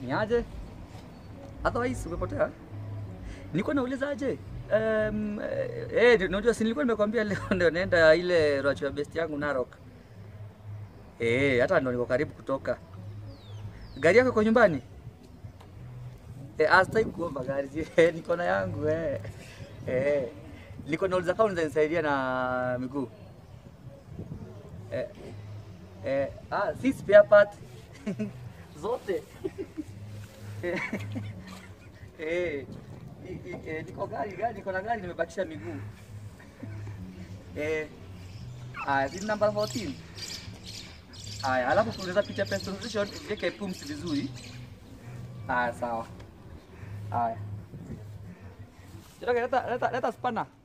Ni aje? Otherwise umepotea? Nilikuwa nauliza aje? Um, eh, eh, unajua si nilikuwa nimekwambia leo ndio naenda ile roacho ya best yangu Narok. Eh, hata ndo niko karibu kutoka. Gari yako iko nyumbani? Eh, astai kuomba gari. Eh, niko na yangu eh. Eh. Niko nauliza kama unaweza nisaidia na miguu. Eh. Eh, ah, si spare part. Zote. Eh. Eh. i- i- eh, Niko gari gari niko na gari nimebakisha miguu. Eh. Ah, hii namba 14. Haya, alafu tunaweza picha face position iweke pumzi vizuri. Haya, sawa. Haya. Jitoke, leta leta leta spana.